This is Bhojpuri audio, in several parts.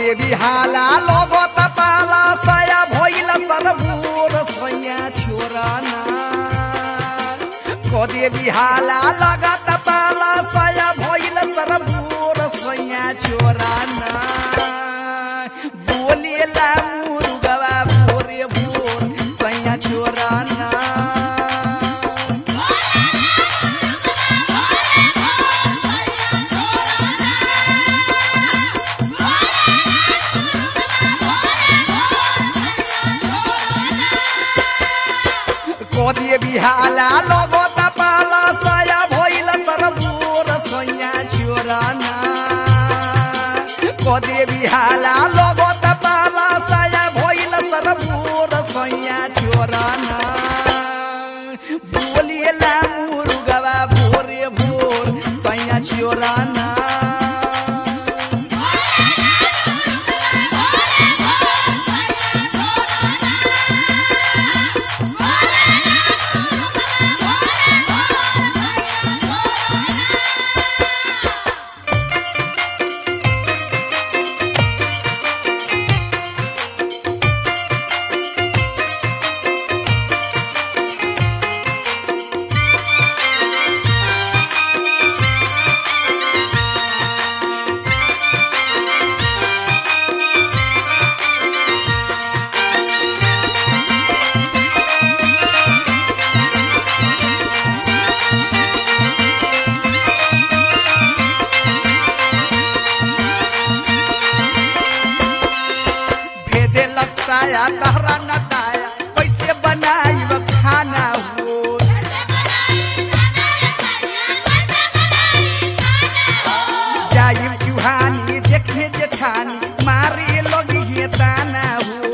देवी हाला लगत पाला सया भइल सरबूर सैया छोराना को देवी हाला लगत पाला सया भइल सरबूर सैया छोराना बोलेला मुर्गवा भोरे भोर सैया छोराना कोदिए बिहाला लगत पाला सया भइल सरबूर सैया छोराना कोदिए बिहाला लगत पाला सया भइल सरबूर सैया छोराना बोलिएला मुर्गवा भोरे भोर सैया छोराना भेदे लसाया तहरा नटाया कैसे बनाई खाना हो जाई चुहानी देखे जेठानी मारे लगी हे ताना हो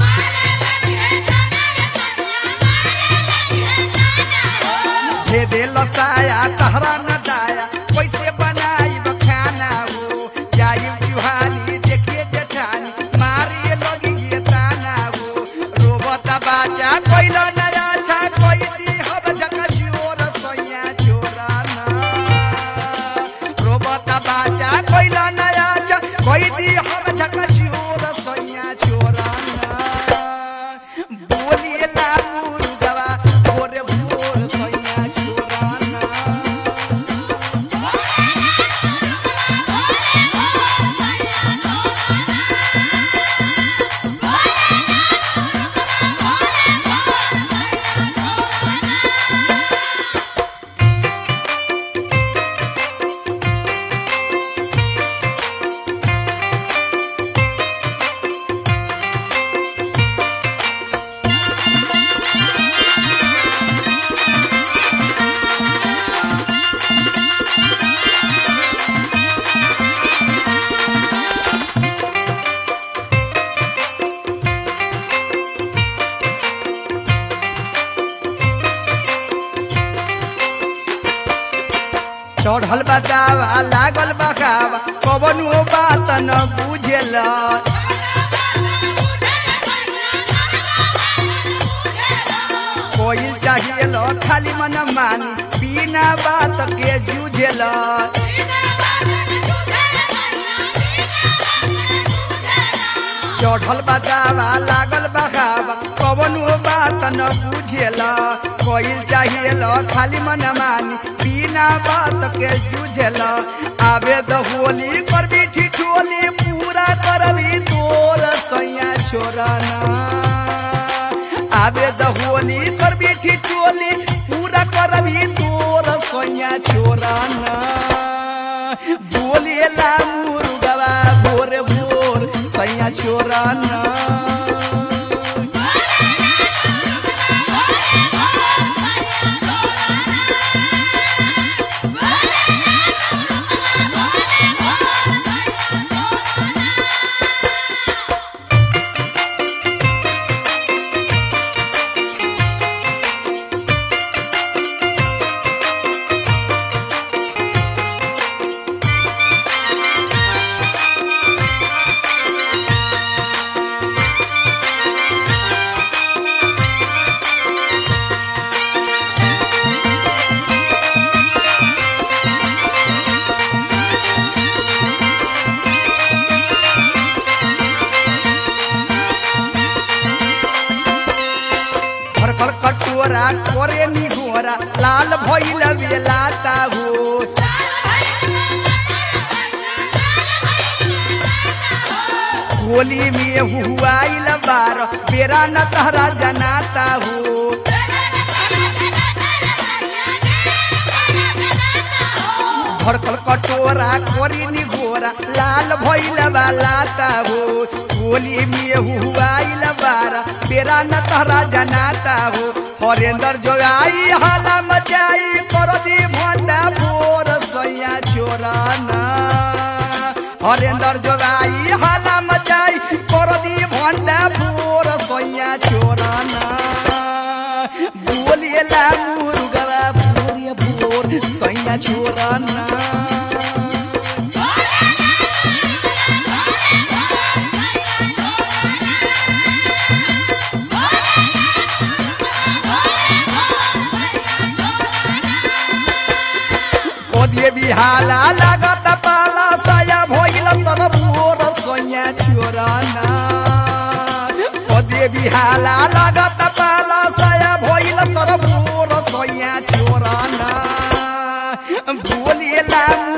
भेदे लसाया तहरा नटाया कैसे बनाई खाना हो जाई चुहानी देखे जेठानी मारे लगी हे ताना हो रोबत बाजा कैल नया छा कोई दी हम जका जोर सैया जोराना रोबत बाजा कैल नया छा कोई दी हम जका जोर सैया जोराना बोलिएला मुर्गवा भोरे भोर सैया जोराना चढ़ल बतावा लागल बखावा कवनो बात न बुझेल कोई चाहिए खाली मन मानी बिना बात के जूझेल चढ़ल बतावा लागल बखावा कवनो बात न बुझेल कोई चाहिए खाली मन मानी बिना बात के जूझेल आवे द होली करबी ठिठोली पूरा करबी तोर सैया छोराना आवे द होली करबी ठिठोली पूरा करबी तोर सैया छोराना बोलेला मुर्गवा भोर भोर सैया छोराना करे निघोरा लाल भइल बेलाता हो होली में हुआइल बार बेरा न तहरा जनाता हो भड़कल कटोरा कोरी निघोरा लाल भइल लाता हो होली में हुआइल बार बेरा न तहरा जनाता हो हरेंद्र जोगाई हाला मचाई करदी भंडा भोर सैया चोराना हरेंद्र जोगाई हाला मचाई करदी भंडा भोर सैया चोराना बोलिएला मुर्गवा भोर भोर सैया चोराना कोदिए बिहाला लागत पाला साया भइल सब मोर सोया चोराना कोदिए बिहाला लागत पाला साया भइल सब मोर सोया चोराना बोलिएला